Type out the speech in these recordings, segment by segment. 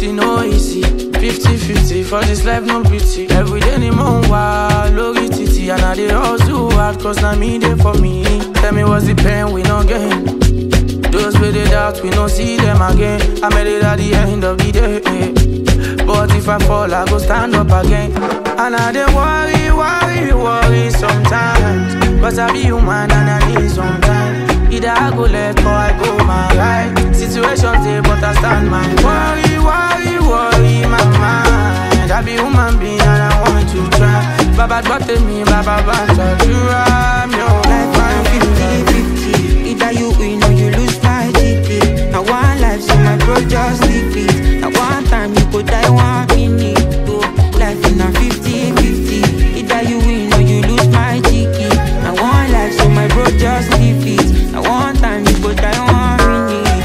e no easy. 50-50 for this life no pity. Every day ni mo ń wá lórí títì and I dey hustle hard cause na me dey for me. Tell me what's the pain we no gain? Those wey dey doubt we no see them again. I made it at the end of the day. But if I fall, I go stand up again. And I dey worry, worry, worry sometimes. Cause I be human and I need some time. Either I go left or I go my right. Situations dey, but I stand my worry, worry, worry, my mind. I be human being and I want to try. Baba gbọ́ tèmi, baba bá ṣàdúrà mi ò Life find na fifty fifty. Either you win or you lose my ticket. Now one life, so my bro just leave it. Now one time you go die one minute. Oh, life na fifty fifty. Either you win or you lose my ticket. Now one life, so my bro just leave it. Now one time you go die one minute.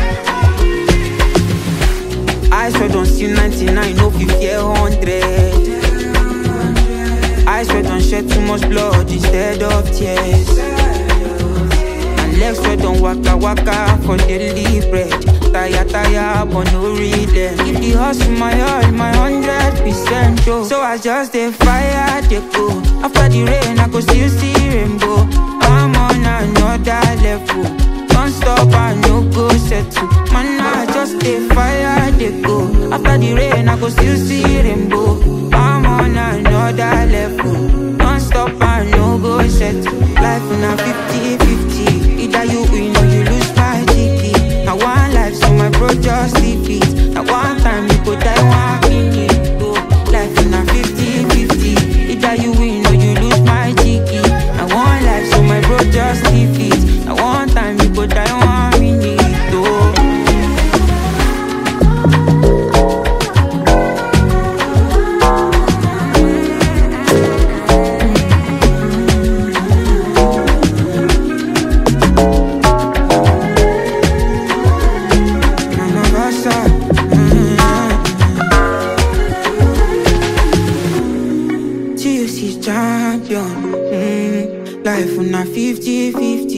I swear don't see 99, no 50, a 100. I swear don't shed too much blood instead of tears. And legs swear don't waka waka for daily bread. Tire tire but no rhythm. If the hustle my all, my hundred percent show. So I just dey fire dey go. After the rain, I go still see rainbow. I'm on another level. Don't stop, I no go settle. Man, I just dey fire dey go. After the rain, I go still see rainbow. I'm on another level. Don't stop, I no go settle. Life na 50-50. Either you win or you lose my ticket. Now one life, so my bro just leave it. Now one time you go die one minute. Oh, life na 50-50. Either you win or you lose my ticket. Now one life, so my bro just leave it. Now one time you go die one minute. Oh. Mama Basa, mm. TFC champion, mm. life on a 50-50.